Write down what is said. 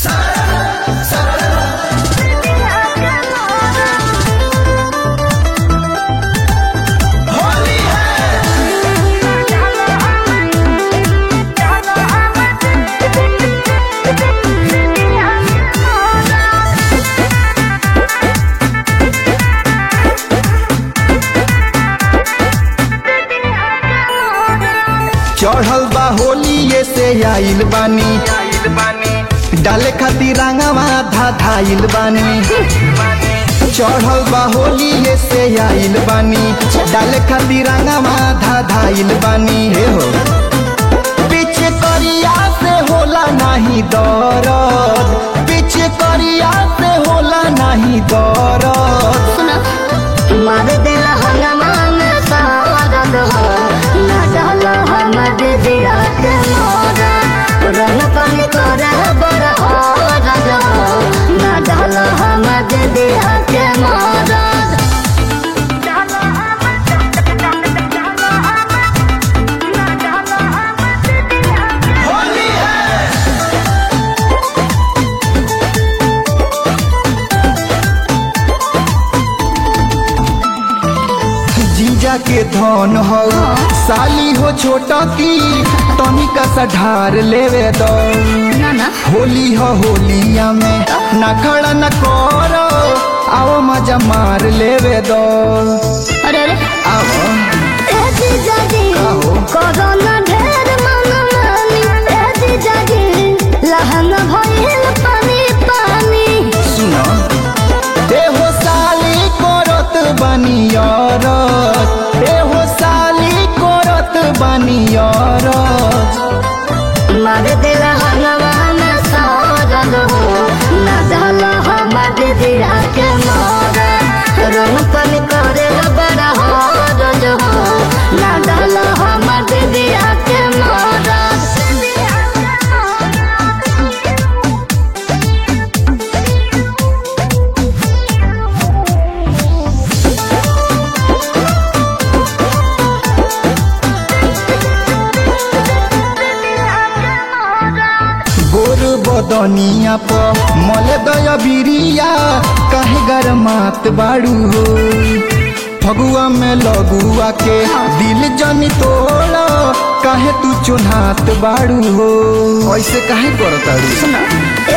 चढ़ल बा होली ये से आइल बानी डाले खातिर रंगवा धा धाइल बानी चढ़ल बा होली ये से आइल बानी डाले खातिर रंगवा धा धाइल बानी हे हो पीछे करिया से होला नाही दरद पीछे करिया से होला नाही दरद सुना मार दिल हंगामा में सारद हो ना डाल हम दिया के मोरा रंग पानी करे बड़ हो रज हो ना डाल हम दिया के मोरा जीजा के धन हो साली हो छोटा की तनिका सा ढार लेवे दो ना ना होली हो होलिया में ना खड़ा न करो आओ मजा मार लेवे दो अरे अरे आओ ए जीजा जी आहो। कोरोना ढेर मन मानी ए जीजा जी लहन भइल पानी पानी सुनो ए हो साली करत बनियरत ए हो साली करत बनियरत मार दिल हनुमान सारल हो ना डाल हम दिया के मोरा रंग पन करे बड़ा हो रज हो ना डाल हम दिया के मोरा गोर बदनिया प मल दय बिरिया काहे गरमात बाड़ू हो फगुआ में लगुआ के दिल जनी तोड़ काहे तू चुन्हात बाड़ू हो ऐसे काहे करताड़ू सुना ए